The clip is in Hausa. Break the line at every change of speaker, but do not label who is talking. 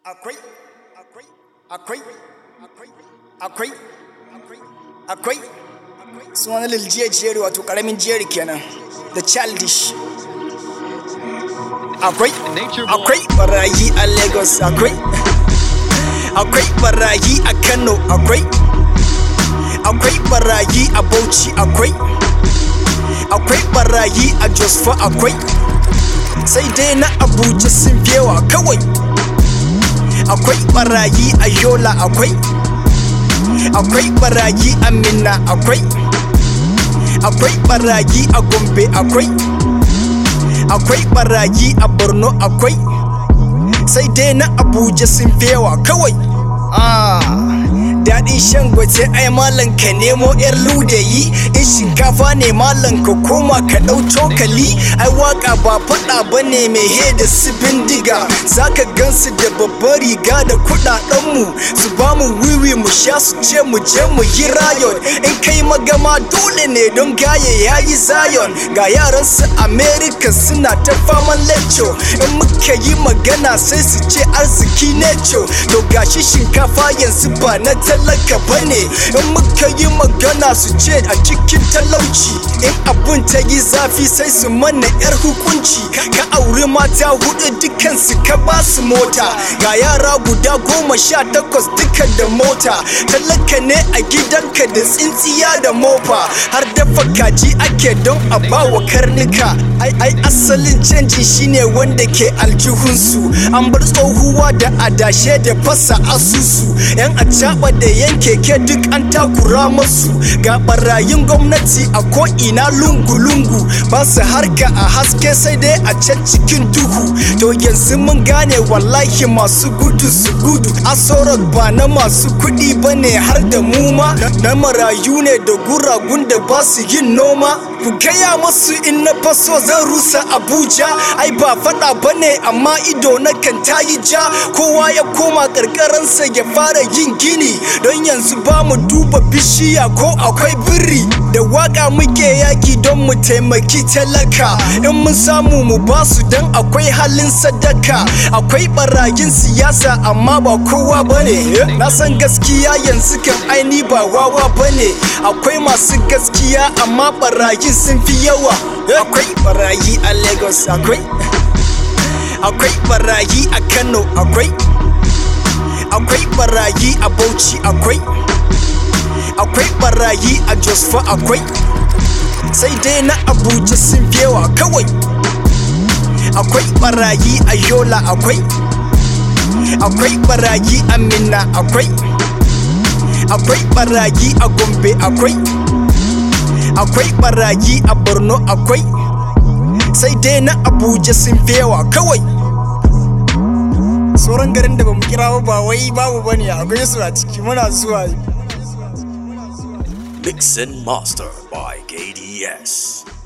akwai akwai akwai akwai akwai suna lil jeri wato karamin jeri kenan the childish akwai akwai barayi a lagos akwai akwai barayi a kano akwai akwai barayi a bauchi akwai akwai barayi a jos fa akwai sai dai na abuja sun yawa kawai akwai barayi a yola akwai akwai barayi a minna akwai akwai barayi a gombe akwai akwai barayi a borno akwai sai dai na abuja sun yawa kawai ah. daɗin shan gwaje ai malam ka nemo yar ludayi in shinkafa ne malam ka koma ka ɗau cokali ai waka ba faɗa ba ne mai he da su bindiga zaka gansu da babbar riga da kuɗaɗenmu su ba mu wiwi mu sha su ce mu je mu yi rayon in kai magama dole ne don gaye ya yi zayon ga yaran su america suna ta faman lecco in muka yi magana sai su ce arziki ne to gashi shinkafa yanzu ba na talaka bane in muka yi magana su ce a cikin talauci in abun ta yi zafi sai su mana yar hukunci ka auri mata hudu dukansu ka ba su mota ga yara guda goma sha takwas duka da mota talaka ne a gidanka da tsintsiya da mofa har dafa kaji ake don a bawa karnuka ai ai asalin canji shine wanda ke aljihunsu an bar tsohuwa da adashe da fasa asusu yan acaba da yan keke duk an takura masu ga barayin gwamnati a ko'ina lungu-lungu ba su harka a haske sai dai a can cikin duhu to yanzu mun gane wallahi masu gudu su gudu asorok ba na masu kuɗi ba ne har da muma na marayu ne da guragun da ba su yin noma ku gaya masu in na faso zan rusa abuja ai ba faɗa ba ne amma ido na kan tayi ja kowa ya koma ƙarƙaransa ya fara yin gini don yanzu ba mu duba bishiya ko akwai biri da waka muke yaki don mu taimaki talaka in mun samu mu basu don akwai halin sadaka akwai barayin siyasa amma ba kowa bane na san gaskiya yanzu kan aini ba wawa bane akwai masu gaskiya amma barayin sun fi yawa akwai barayi a lagos akwai akwai barayi a kano akwai akwai barayi a bauchi akwai akwai barayi a jos fa akwai sai dai na abuja sun yawa kawai akwai barayi a yola akwai akwai barayi a minna akwai akwai barayi a gombe akwai akwai barayi a borno akwai sai dai na abuja sun yawa kawai sauran garin da bamu kira ba wai babu bane akwai su a ciki muna zuwa
Mix and Master by KDS.